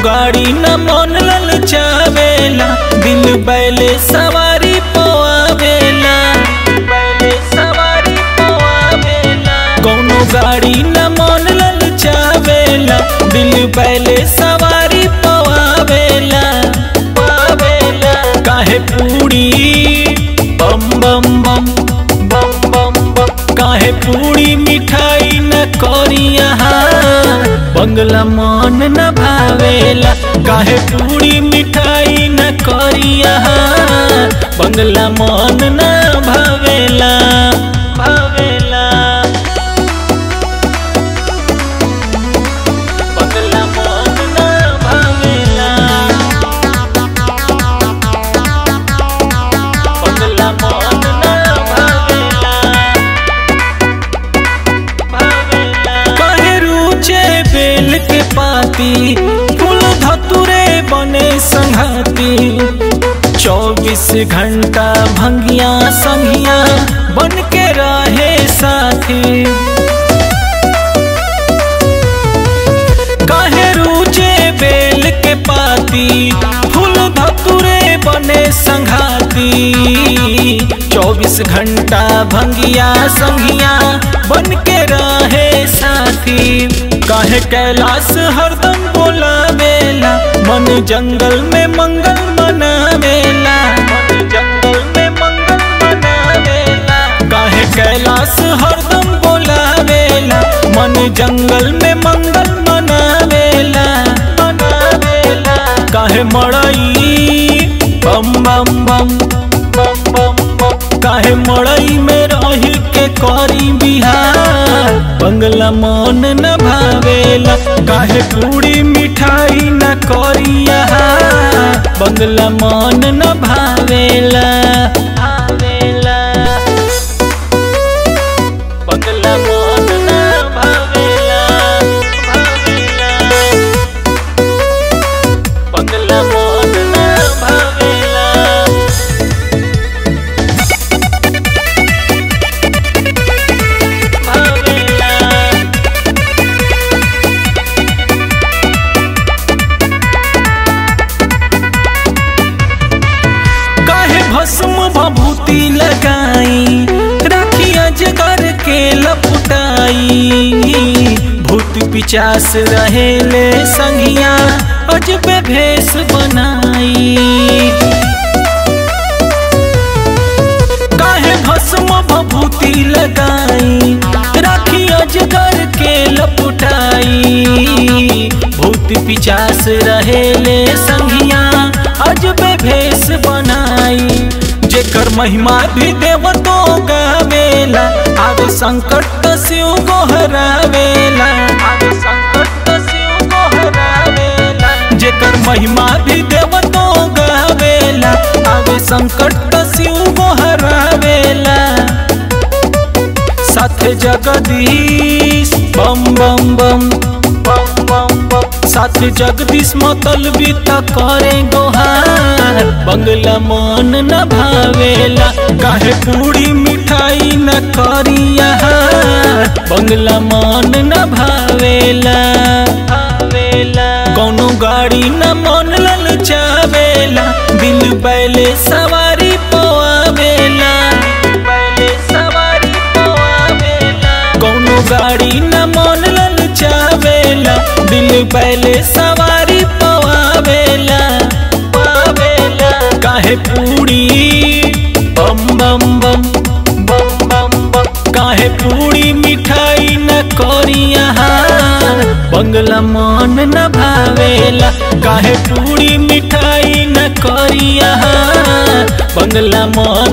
गाड़ी न मन ललचावेला दिल बैले सवारी पोआवेला बैले सवारी पोआवेला कौनो गाड़ी न मन ललचावेला दिल बैले सवारी पोआवेला पावेला काहे पूरी बम बम बम बम बम बम काहे पूरी मिठाई न करिया बंगला मन न भावेला काहे पूरी मिठाई न करिया बंगला मन न भावेला भावेला बंगला मन न भावेला बंगला मन न भावेला कहे रुचे बेल के पाती फूल धतुरे बने संघाती चौबीस घंटा भंगिया संगिया बन के रहे साथी काहे रुचे बेल के पाती फूल धतुरे बने संघाती चौबीस घंटा भंगिया संगिया बन के रहे साथी काहे कैलाश हरदम बोलावेला मन जंगल में मंगल मनावेला मन जंगल में मंगल मनावेला काहे कैलाश हरदम बोलावेला मन जंगल में मंगल मनावेला मनावेला काहे मड़ई बम बम बम बम बम बम काहे मड़ई में रही के करी बिहार बंगला मन न भावेला काहे पूरी मिठाई न करिया बंगला मन न भावेला भावेला बंगला मन न भावेला भावेला बंगला मन न भावेला भावेला काहे भस्म भभूति लगाई राखिया जगर के लपटाई भूत पिचास रहेले संगिया अजबे भेष बनाई काहे भस्म भभूति लगाई राखी अजगर के लपटाई भूत पिचास रहेले संगिया अजबे भेष बनाई जेकर महिमा भी देव तो गावेला आगे संकट तो शिव गोहरावेला आगे संकट तो शिव गोहरावेला जेकर महिमा भी देव तो गावेला आगे संकट तो शिव गोहरावेला साथे जगदीश बम बम बम बम बम बम साथे जगदीश मतलबी त करे गोहार बंगला मन न भावेला काहे पूरी मिठाई न करिया बंगला मन न भावेला भावेला कौनो गाड़ी न मन ललचावेला दिल बैले सवारी पोआवेला बैले सवारी पोआवेला कौनो गाड़ी न मन ललचावेला दिल बैले सवारी पोआवेला पावेला काहे पूरी बम बम बम बम बम बम काहे पूरी मिठाई न करिया बंगला मन न भावेला काहे पूरी मिठाई न करिया बंगला मन